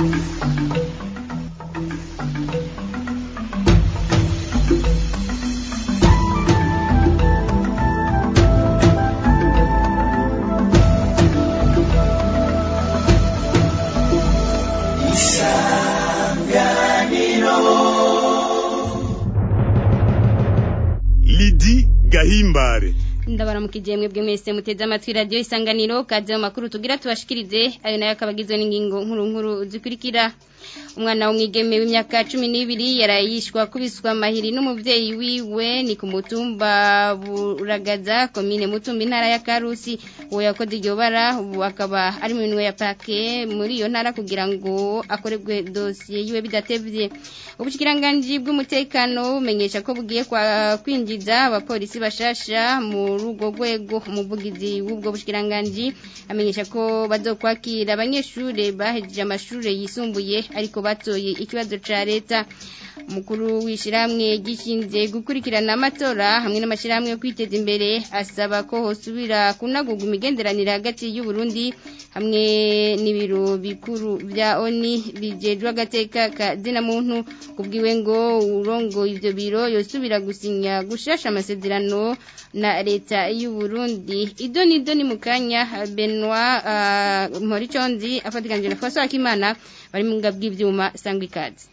Lidi Gahimbare ndabaramukije mwebwe mwese muteze amatwi radio isanganiro kaze mu makuru tugira tubashikirize ayo nayo akabagizwe n'ingingo nkuru nkuru zikurikira umwana w'umwigeme w'imyaka cumi n'ibiri yarayishwa kubiswa amahiri n'umuvyeyi wiwe ni ku mutumba buragaza komine mutumba intara ya karusi uwo yakoze iryo bara ubu akaba ari mu minwe ya pake muri iyo ntara kugira ngo akorerwe dosiye yiwe bidatevye ubushikiranganji bw'umutekano bumenyesha ko bugiye kwa kwinjiza abapolisi bashasha muri urwo rwego umuvugizi w'ubwo bushikiranganji amenyesha ko bazokwakira abanyeshure bahejeje amashure yisumbuye ariko batoye ikibazo ca leta umukuru w'ishyirahamwe gishinzwe gukurikirana amatora hamwe n'amashyirahamwe yo kwiteza imbere asaba ko hosubira kunagurwa imigenderanire hagati y'u Burundi hamwe n'ibiro bikuru bya oni bijejwe agateka ka zina muntu kubwiwe ngo urongo ivyo biro yosubira gusinya gushasha amasezerano na leta y'u Burundi idoni idoni mukanya Benoit uh, Moriconzi afatikanije na François Akimana bari mu ngabwi bw'ivyuma sangwa ikaze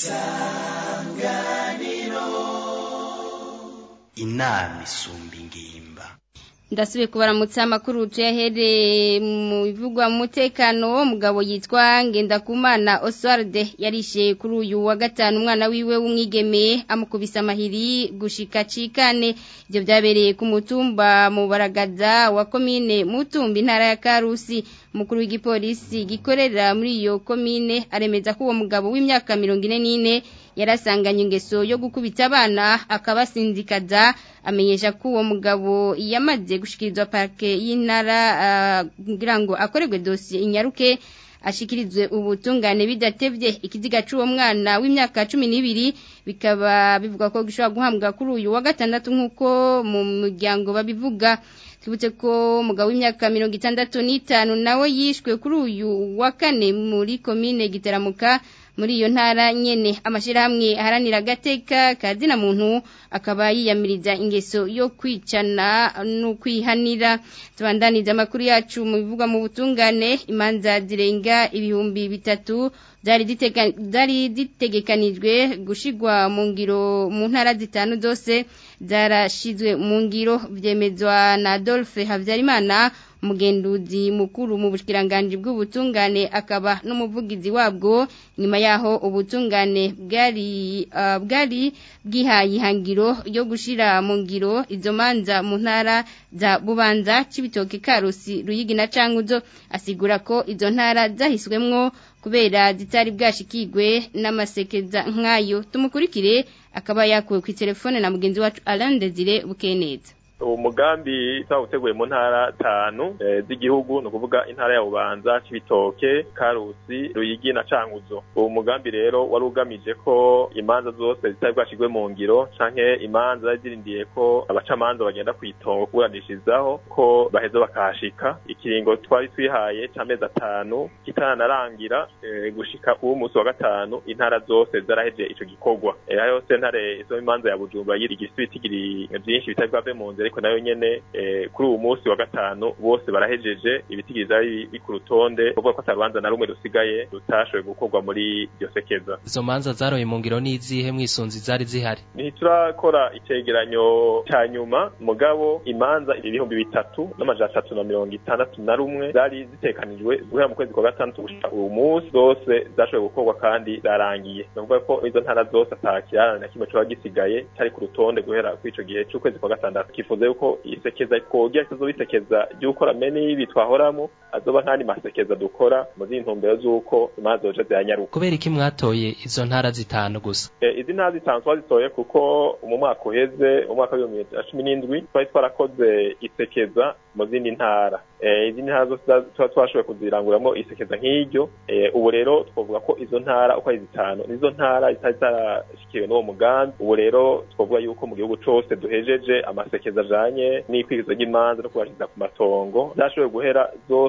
inama isumba ingimba ndasubiye kubaramutsa amakuru tuyahere mu bivugwa mu mutekano umugabo yitwa Ngendakumana Oswald yarishe kuri uyu wa gatanu umwana wiwe w'umwigeme amukubisa amahiri gushika cikane ibyo byabereye ku mutumba mu baragaza wa komine mutumba intara ya Karusi umukuru w'igipolisi gikorera muri iyo komine aremeza ko uwo mugabo w'imyaka mirongo ine n'ine yarasanganye ingeso yo gukubita abana akabasinzikaza amenyesha ko uwo mugabo yamaze gushikirizwa parke y'intara kugira ngo akorerwe dosiye inyaruke ashikirizwe ubutungane bidatevye ikiziga c'uwo mwana w'imyaka cumi n'ibiri bikaba bivuga ko gishobora guhambwa kuri uyu wa gatandatu nk'uko mu muryango babivuga twibutse ko umugabo w'imyaka mirongo itandatu n'itanu nawe yishwe kuri uyu wa kane muri komine gitaramuka muri iyo ntara nyene amashirahamwe aharanira agateka ka zina muntu akaba yiyamiriza ingeso yo kwicana no kwihanira tubandaniza amakuru yacu mu bivugwa mu butungane imanza zirenga ibihumbi bitatu zari zitegekanijwe gushigwa mu ngiro mu ntara zitanu zose zarashizwe mu ngiro vyemezwa na Adolphe Havyarimana umugenduzi mukuru mu bushikiranganje bw'ubutungane akaba n'umuvugizi wabwo nyuma yaho ubutungane bwari uh, bwari bwihaye ihangiro yo gushira mu ngiro izo manza mu ntara za Bubanza Cibitoke Karusi Ruyigi na Cankuzo asigura ko izo ntara zahiswemwo kubera zitari bwashikirwe n'amasekeza nk'ayo tumukurikire akaba yakuwe ku telefone na mugenzi wacu Alain Desire Bukeneza uwo mugambi twawuteguye mu ntara tanu z'igihugu ni ukuvuga intara ya bubanza cibitoke karusi ruyigi na cankuzo uwo mugambi rero wari ugamije ko imanza zose zitari bwashirwe mu ngiro canke imanza zari zirindiye ko abacamanza bagenda kwitongo kuburanishirizaho ko baheza bakahashika ikiringo twari twihaye c'amezi atanu kitaranarangira gushika uwo munsi wa gatanu intara zose zaraheje ico gikorwa ayo sentare izo imanza ya bujumbura yiri igisibiti vyinshi bitari bwave mu nzira ariko nayo nyene kuri uwo munsi wa gatanu bose barahejeje ibitigiriza biri ku rutonde kuvuga ko atarubanza na rumwe rusigaye rutashoboye gukorwa muri iryo sekeza izo manza zaroye mu ngiro n'izihe mwisunzi zari zihari ntiturakora icegeranyo ca nyuma mugabo imanza ibihumbi bitatu n'amajana atatu na mirongo itandatu na rumwe zari zitekanijwe guhera mu kwezi kwa gatandatu gushika uwo munsi zose zashoboye gukorwa kandi zarangiye ni ukuvuga ko izo ntara zose ata kirarane na kimwe coba gisigaye cari ku rutonde guhera kuri ico gihe c'ukwezi kwa gatandatu kifuza yuko isekeza twogira kizoba isekeza ry'ukora mene y'ibi twahoramo azoba nk'andi masekeza dukora mu z'intumbero z'uko imanza zoja ziranyaruka kubera iki mwatoye izo ntara zitanu gusa izi ntara zitanu twazitoye kuko mu mwaka uheze mu mwaka w'ibihumbi bibiri na cumi n'indwi twari twarakoze isekeza mu zindi ntara izi ntara zose tuba twashoboye kuziranguramwo isekeza nk'iryo ubu rero twavuga ko izo ntara uko ari zitanu nizo ntara zitari zarashikiwe n'uwo mugambi ubu rero twavuga yuko mu gihugu cose duhejeje amasekeza ajanye n'ikwigizo ry'imanza no kubashiriza ku matongo zashoboye guhera zose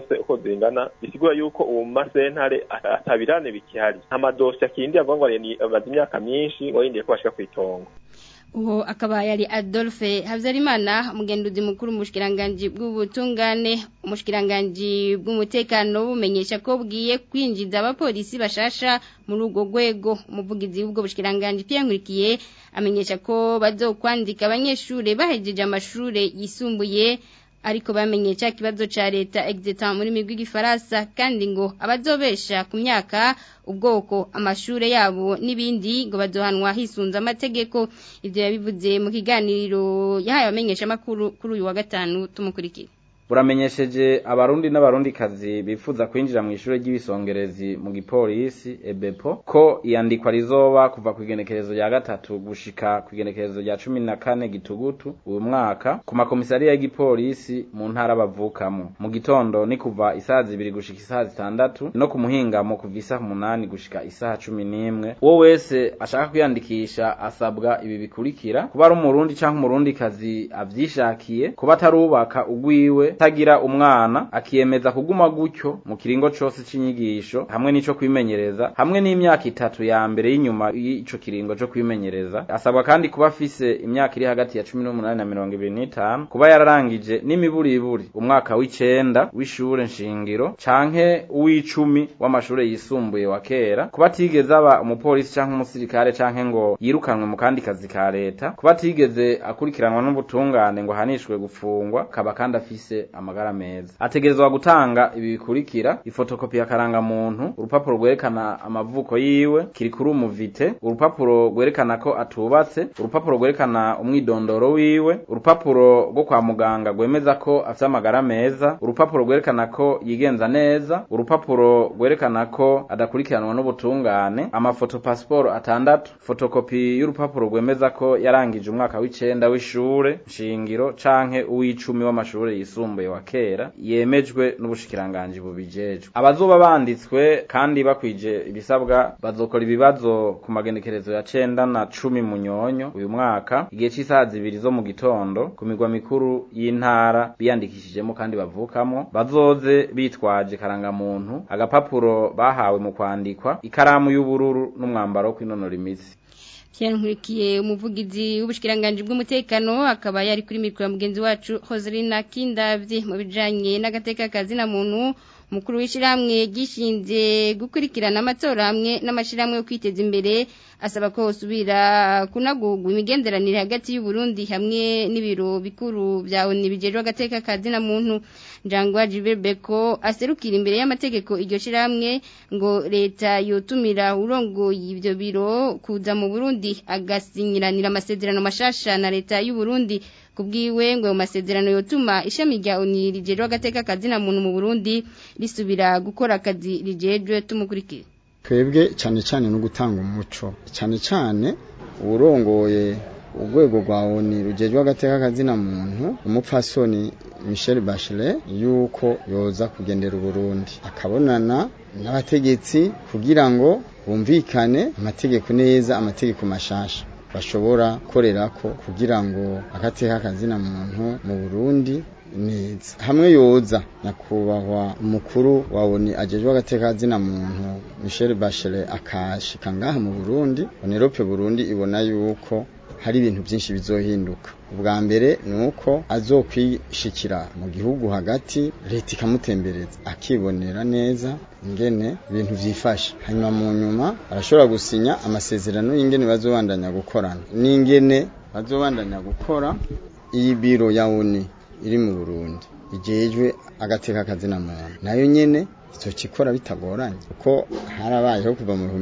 zose uko zingana bisigura yuko ubu mu masentare atabirane bikihari nta madosiye akindi avuga ngo ni amaze imyaka myinshi ngo yindiye ko bashika kw'itongo uwo akaba yari Adolphe Havyarimana umugenduzi mukuru mushkiranganji bw'ubutungane umushkiranganji bw'umutekano bumenyesha ko bwiye kwinjiza abapolisi bashasha muri urwo rwego umuvugizi w'ubwo bushkiranganji Pierre Nkurikiye amenyesha ko bazokwandika abanyeshure bahejeje amashure yisumbuye ariko bamenye cya kibazo ca leta exetan muri migwi gifaransa kandi ngo abazobesha ku myaka ubwoko amashure yabo n'ibindi ngo bazohanwa hisunza amategeko ivyo yabivuze mu kiganiro yahaye abamenyesha makuru kuri uyu wa gatanu tumukurikira buramenyesheje abarundi n'abarundi kazi bifuza kwinjira mu ishure ry'ibisongerezi mu gipolisi ebepo ko iyandikwa rizoba kuva ku igenekerezo rya gatatu gushika ku igenekerezo rya cumi na kane gitugutu uyu mwaka ku makomisariya y'igipolisi mu ntara bavukamo mu gitondo ni kuva isaha zibiri gushika isaha zitandatu no ku muhingamo kuva isaha umunani gushika isaha cumi n'imwe uwo wese ashaka kwiyandikisha asabwa ibi bikurikira kuba ari umurundi canke umurundi kazi avyishakiye kuba atarubaka ugwiwe tagira umwana akiyemeza kuguma gutyo mu kiringo cose c'inyigisho hamwe n'ico kwimenyereza hamwe n'imyaka itatu ya mbere y'inyuma y'ico kiringo co kwimenyereza asabwa kandi kuba afise imyaka iri hagati ya cumi n'umunani na mirongo ibiri n'itanu kuba yararangije n'imiburiburi umwaka w'icenda w'ishure nshingiro canke uw'icumi w'amashure yisumbuye wa kera kuba atigeze aba umupolisi canke umusirikare canke ngo yirukanwe mu kandi kazi ka leta kuba atigeze akurikiranwa n'ubutungane ngo ahanishwe gufungwa kaba kandi afise amagara meza ategerezwa gutanga ibi bikurikira ifotokopi ya karangamuntu urupapuro rwerekana amavuko yiwe kiri kuri umuvite urupapuro rwerekana ko atubatse urupapuro rwerekana umwidondoro wiwe urupapuro rwo kwa muganga rwemeza ko afite amagara meza urupapuro rwerekana ko yigenza neza urupapuro rwerekana ko adakurikiranwa n'ubutungane amafoto pasiporo atandatu fotokopi y'urupapuro rwemeza ko yarangije umwaka w'icenda w'ishure nshingiro canke uw'icumi w'amashure yisumbuye wa kera yemejwe n'ubushikiranganji bubijejwe abazoba banditswe kandi bakwije ibisabwa bazokora ibibazo ku magenekerezo ya cenda na cumi munyonyo uyu mwaka igihe c'isaha zibiri zo mu gitondo ku migwa mikuru y'intara biyandikishijemo kandi bavukamo bazoze bitwaje karangamuntu agapapuro bahawe mu kwandikwa ikaramu y'ubururu n'umwambaro wo kwinonora imitsi Pierre Nkurikiye umuvugizi w'ubushikiranganje bw'umutekano akaba yari kuri mikoro mugenzi wacu Hoselina Kindavye mu bijanye n'agateka kazi na muntu mukuru w'ishiramwe gishinze gukurikirana amatora hamwe n'amashiramwe yo kwiteza imbere asaba ko usubira kunagurwa imigenderanire hagati y'u Burundi hamwe n'ibiro bikuru bya ONU bijerwa agateka kazi na muntu Njangwa Jiberbeko aserukira imbere y'amategeko iryo shiramwe ngo leta yotumira urongoye ibyo biro kuza mu Burundi agasinyiranira amasezerano mashasha na leta y'u Burundi kubwiwe ngo ayo masezerano yotuma ishami rya ONU rijerwa agateka kazi na muntu mu Burundi risubira gukora akazi rijejwe tumukurikira twebwe cyane cyane no gutanga umuco cyane cyane urongoye urwego rwa ONU rujejwe agateka kazina muntu umupfasoni Michel Bachelet yuko yoza kugendera Burundi akabonana n'abategetsi kugira ngo bumvikane amategeko neza amategeko mashasha bashobora korerako kugira ngo agateka kazina muntu mu Burundi neza hamwe yoza nyakubahwa umukuru wa ONU ajejwe agateka zina muntu Michel Bachelet akashika ngaha mu Burundi Onerope Burundi ibona yuko hari ibintu byinshi bizohinduka ubwa mbere ni uko azokwishikira mu gihugu hagati leta ikamutembereza akibonera neza ingene ibintu vyifashe hanyuma mu nyuma arashobora gusinya amasezerano y'ingene bazobandanya gukorana n'ingene bazobandanya gukora iyi biro ya ONU iri mu Burundi ijejwe agateka kazina muntu nayo nyene izokikora bitagoranye kuko harabayeho kuva mu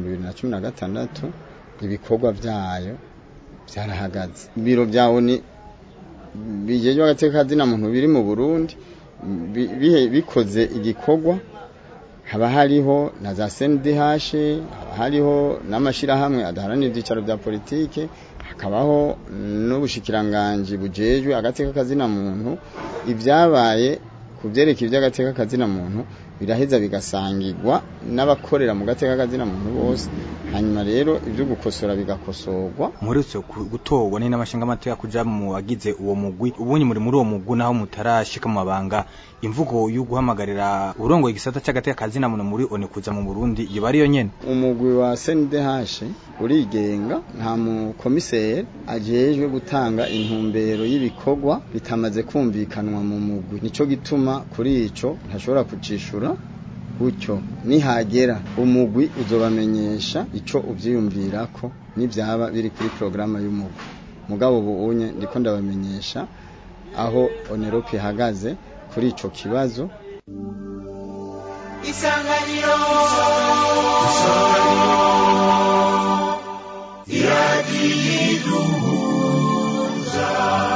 2016 ibikorwa vyayo vyarahagaze ibiro vya ONU bijejwe agateka kazina muntu biri mu Burundi bikoze igikorwa haba hariho na za CNDH haba hariho n'amashirahamwe adaharanira ivyicaro vya politike hakabaho n'ubushikiranganje bujejwe agateka kazina muntu ibyabaye ku byerekeye iby'agateka kazina muntu biraheza bigasangirwa n'abakorera mu gateka kazina muntu bose hanyuma rero ibyo gukosora bigakosorwa muherutse gutorwa ni n'amashinga amateka kuja mu bagize uwo mugwi ubunye muri muri uwo mugwi naho mutarashika mu mabanga imvugo yo guhamagarira urongoye igisata cy'agateka kazina muntu muri one kuza mu Burundi iyo bari yo nyene umugwi wa CNDH urigenga nta mukomiseri ajejwe gutanga intumbero y'ibikorwa bitamaze kumvikanwa mu mugwi nico gituma kuri ico ntashobora kucishura gutyo nihagera umugwi uzobamenyesha ico uvyiyumvirako n'ivyaba biri kuri programa y'umugwi mugabo buunye ndiko ndabamenyesha aho onerope ihagaze kuri ico kibazo isanganiro iradiyiduhuza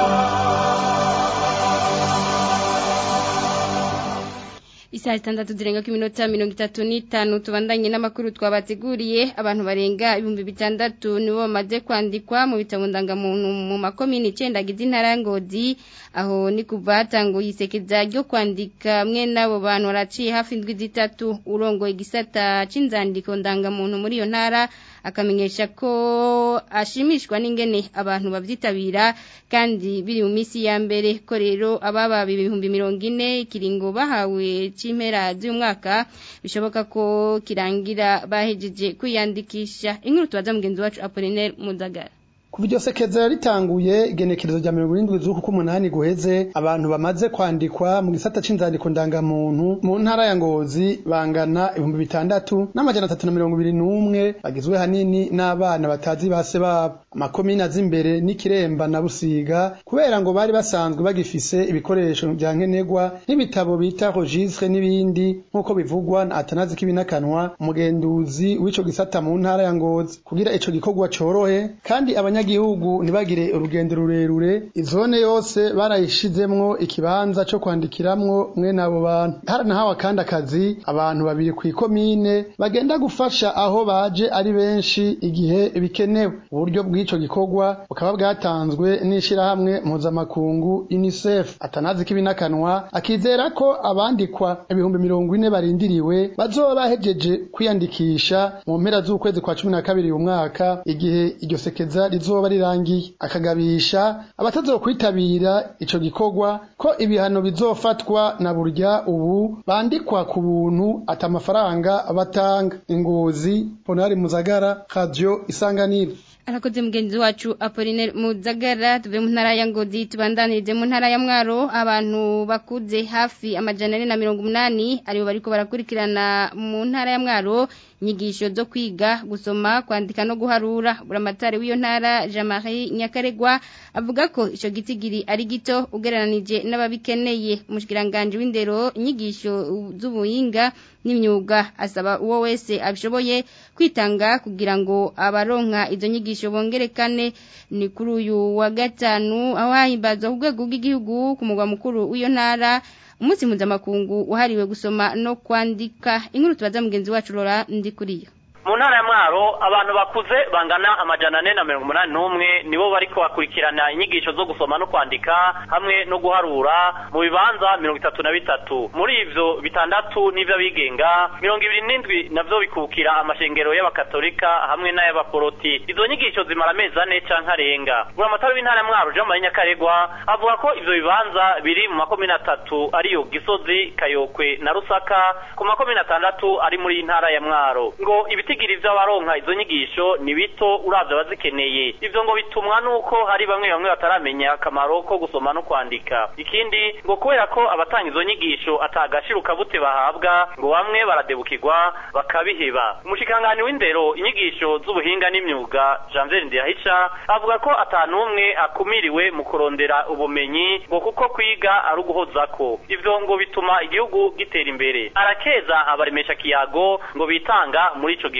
Isaha itandatu zirenga ku minota mirongo itatu n'itanu tubandanye n'amakuru twabateguriye abantu barenga ibihumbi bitandatu nibo bamaze kwandikwa mu bitabo ndangamuntu mu makomini icyenda agize intara Ngozi aho ni kuva hatanguye isekeza ryo kwandika mwe n'abo bantu baraciye hafi indwi zitatu urongoye igisata c'inzandiko ndangamuntu muri iyo ntara akamenyesha ko ashimishwa n'ingene abantu babyitabira kandi biri mu minsi ya mbere ko rero ababa ibihumbi mirongo ine ikiringo bahawe c'impera z'umwaka bishoboka ko kirangira bahejeje kwiyandikisha inkuru tubaza mugenzi wacu Apollinaire Mudagara kuva iryo sekeza ritanguye igenekerezo rya mirongo irindwi z'uku k'umunani guheze abantu bamaze kwandikwa mu gisata c'inzandiko ndangamuntu mu ntara ya ngozi bangana ibihumbi bitandatu n'amajana atatu na mirongo ibiri n'umwe bagizwe hanini n'abana batazi base babo amakomine aza imbere n'ikiremba na busiga kubera ngo bari basanzwe bagifise ibikoresho vya nkenerwa nk'ibitabo bita registre n'ibindi nk'uko bivugwa na atanazi k'ibinakanwa umugenduzi w'ico gisata mu ntara ya ngozi kugira ico gikorwa corohe kandi abanya abanyagihugu ntibagire urugendo rurerure izone yose barayishizemwo ikibanza co kwandikiramwo mwene abo bantu haranahawe kandi akazi abantu babiri kw'ikomine bagenda gufasha aho baje ari benshi igihe bikenewe uburyo bw'ico gikorwa bukaba bwatanzwe n'ishirahamwe mpuzamakungu UNICEF atanazi k'ibinakanwa akizera ko abandikwa ibihumbi mirongo ine barindiriwe bazoba bahejeje kwiyandikisha mu mpera z'ukwezi kwa cumi na kabiri uyu mwaka igihe iryo sekeza rizo rizoba rirangiye akagabisha abatazokwitabira ico gikorwa ko ibihano bizofatwa na burya ubu bandikwa ku buntu ata amafaranga batanga ingozi ponari muzagara radio isanganiro arakoze mugenzi wacu Apollinaire Muzagara tuve mu ntara ya Ngozi tubandanirize mu ntara ya Mwaro abantu bakuze hafi amajana ane na mirongo umunani aribo bariko barakurikirana mu ntara ya Mwaro inyigisho zo kwiga gusoma kwandika no guharura buramatari w'iyo ntara Jean-Marie Nyakaregwa avuga ko ico gitigiri ari gito ugereranije n'ababikeneye umushikiranganje w'indero inyigisho z'ubuhinga n'imyuga asaba uwo wese abishoboye kwitanga kugira ngo abaronka izo nyigisho bongerekane ni kuri uyu wa gatanu aho hahimbazwa ku rwego rw'igihugu ku mugwa mukuru w'iyo ntara umunsi mpuzamakungu wahariwe gusoma no kwandika inkuru tubaza mugenzi wacu Laura Ndikuriyo mu ntara ya mwaro abantu bakuze bangana amajana ane na mirongo umunani n'umwe nibo bariko bakurikirana inyigisho zo gusoma no kwandika hamwe no guharura mu bibanza mirongo itatu na bitatu muri ivyo bitandatu n'ivyo abigenga mirongo ibiri n'indwi navyo bikukira amashengero y'abakatolika hamwe n'ay'abaporoti izo nyigisho zimara amezi ane canke arenga buramatari w'intara ya mwaro jean marie nyakaregwa avuga ko ivyo bibanza biri mu makomine atatu ariyo gisozi kayokwe na rusaka ku makomine atandatu ari muri intara ya mwaro ngo ibiti ibitigiri vy'abaronka izo nyigisho ni bito uravye abazikeneye ivyo ngo bitumwa nuko hari bamwe bamwe bataramenya akamaro ko gusoma no kwandika ikindi ngo kubera ko abatanga izo nyigisho atagashiruka bute bahabwa ngo bamwe baradebukirwa bakabiheba umushikangani w'indero inyigisho z'ubuhinga n'imyuga Janvier Ndiyahisha avuga ko atanumwe akumiriwe mu kurondera ubumenyi ngo kuko kwiga ari uguhozako ivyo ngo bituma igihugu gitera imbere arakeza abaremesha kiyago ngo bitanga muri ico gikorwa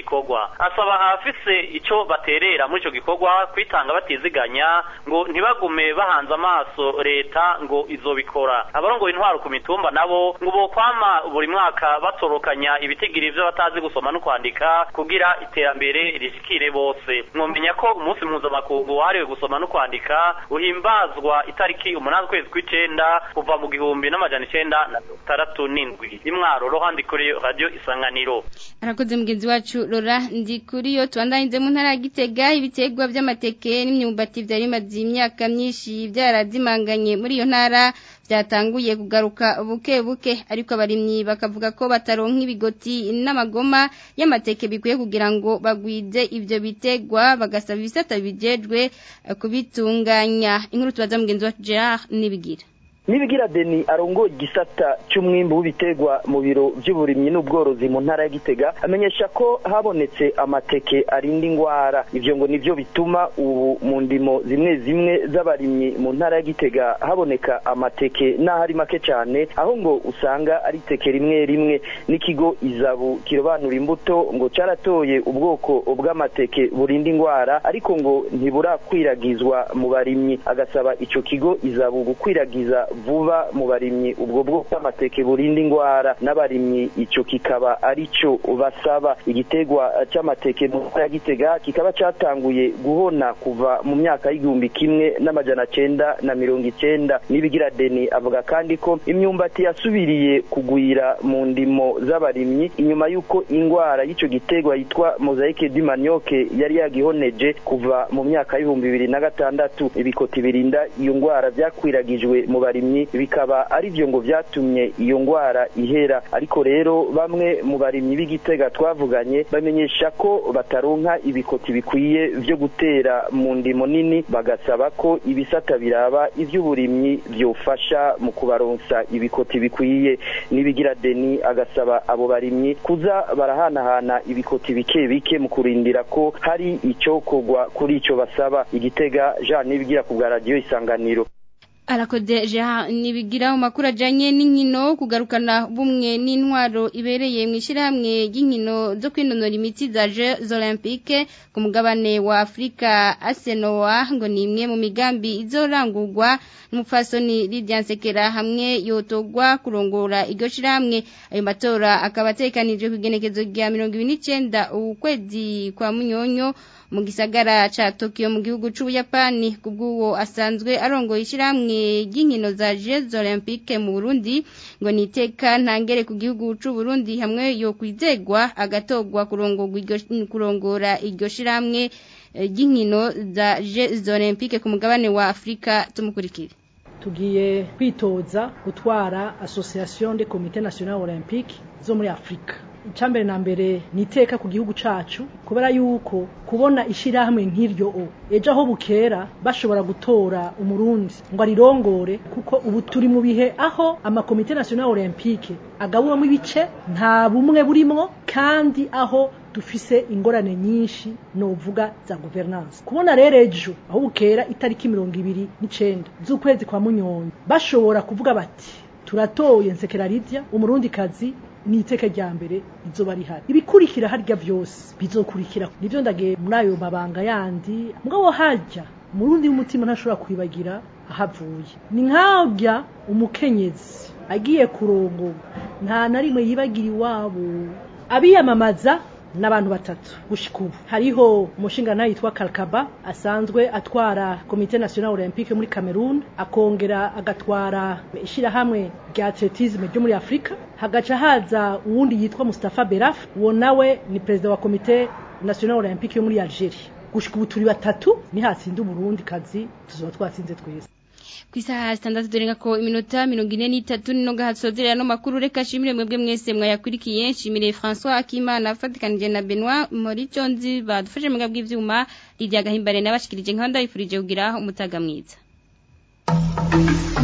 gikorwa asaba abafise ico baterera muri ico gikorwa kwitanga batiziganya ngo ntibagume bahanze amaso leta ngo izobikora abarongoye intwaro ku mitumba nabo ngo bokwama buri mwaka batorokanya ibitigiri vyo batazi gusoma no kwandika kugira iterambere rishikire bose mwomenya ko umunsi mpuzamakungu wahariwe gusoma no kwandika uhimbazwa itariki umunani ukwezi kw'icenda kuva mu gihumbi n'amajana icenda na tandatu n'indwi imwaro rohandi kuri radio isanganiro arakoze mugenzi wacu Laura ndi kuri yo tubandanyije mu ntara ya Gitega ibitegwa by'amateke n'imyumbati byari bimaze imyaka myinshi byarazimanganye muri iyo ntara byatanguye kugaruka buke buke ariko abarimyi bakavuga ko bataronka ibigoti n'amagoma y'amateke bikwiye kugira ngo bagwize ibyo bitegwa bagasaba ibisata bijejwe kubitunganya inkuru tubaza mugenzi wacu Gerard nibigira nibigira deni arongoye igisata cy'umwimbu w'ibiterwa mu biro by'uburimyi n'ubworozi mu ntara ya Gitega amenyesha ko habonetse amateke arinda ingwara ivyo ngo nivyo bituma ubu mu ndimo zimwe zimwe z'abarimyi mu ntara ya Gitega haboneka amateke n'ahari make cyane aho ngo usanga ari teke rimwe rimwe n'ikigo izabu kirobanura imbuto ngo caratoye ubwoko bw'amateke burinda ingwara ariko ngo ntiburakwiragizwa mu barimyi agasaba ico kigo izabu gukwiragiza vuba mu barimyi ubwo bwoko bw'amateke burinda ingwara n'abarimyi ico kikaba arico basaba igitegwa c'amateke mu ntara ya Gitega kikaba catanguye guhona kuva mu myaka y'igihumbi kimwe n'amajana cenda na mirongo icenda nibigira deni avuga kandi ko imyumbati yasubiriye kugwira mu ndimo z'abarimyi inyuma y'uko ingwara y'ico gitegwa yitwa mosaike du manioke yari yagihoneje kuva mu myaka y'ibihumbi bibiri na gatandatu ibikoti birinda iyo ngwara vyakwiragijwe mu barimyi bikaba ari byo ngo vyatumye iyo ngwara ihera ariko rero bamwe mu barimyi b'igitega twavuganye bamenyesha ko bataronka ibikoti bikwiye vyo gutera mu ndimo nini bagasaba ko ibisata biraba ivy'uburimyi vyofasha mu kubaronsa ibikoti bikwiye nibigira deni agasaba abo barimyi kuza barahanahana ibikoti bike bike mu kurindira ko hari icokorwa kuri ico basaba igitega Jean nibigira ku bwa radio isanganiro arakoze Jean nibigira mu makuru ajanye n'inkino kugarukana bumwe n'intwaro ibereye mu ishyirahamwe ry'inkino zo kwinonora imitsi za Jeux Olympiques ku mugabane wa Afrika Asenoa ngo ni imwe mu migambi izorangurwa n'umupfasoni Lydia Nsekera hamwe yotogwa kurongora iryo shirahamwe ayo matora akaba atekanijwe ku igenekezo rya 29 ukwezi kwa Munyonyo mu gisagara ca Tokyo mu gihugu c'Ubuyapani kubw'uwo asanzwe arongoye ishyirahamwe ry'inkino za Jeux Olympiques mu Burundi ngo niteka ntangere ku gihugu c'u Burundi hamwe yo kwizegwa agatogwa kurongorwa iryo kurongora iryo shirahamwe ry'inkino za Jeux Olympiques ku mugabane wa Afrika tumukurikire tugiye kwitoza gutwara Association des Comités Nationaux Olympiques zo muri Afrika icambere na mbere niteka ku gihugu cacu kubera yuko kubona ishirahamwe nk'iryo o ejo aho bukera bashobora gutora umurundi ngo arirongore kuko ubu turi mu bihe aho amakomite national olympique agabuwamo ibice nta bumwe burimwo kandi aho dufise ingorane nyinshi novuga za governance kubona rero ejo aho bukera itariki mirongo ibiri n'icenda z'ukwezi kwa munyonyi bashobora kuvuga bati turatoye nsekera Lydia umurundi kazi ni iteka rya mbere izoba rihari ibikurikira harya byose bizokurikira nivyo ndagiye muri ayo mabanga yandi mugabo harya umurundi w'umutima ntashobora kwibagira ahavuye ni nk'arya umukenyezi agiye kurongorwa nta na rimwe yibagira iwabo abiyamamaza n'abantu batatu gushika ubu hariho umushinga yitwa Kalkaba asanzwe atwara komite national olympique muri Cameroon akongera agatwara ishirahamwe rya atletisme ryo muri Afrika hagaca haza uwundi yitwa Mustafa Beraf uwo nawe ni perezida wa komite national olympique yo muri Algeria gushika ubu turi batatu ni hatsinda Burundi kazi tuzoba twatsinze twese ku isaha zitandatu dore ko iminota mirongo ine n'itatu nino gahatsozerera no makuru reka shimire mwebwe mwese mwayakurikiye nshimire François Akimana afatikanije na Benoit Moriconzi badufashe mu bw'ivyuma Lydia Gahimbare nabashikirije nkanda yifurije kugira umutaga mwiza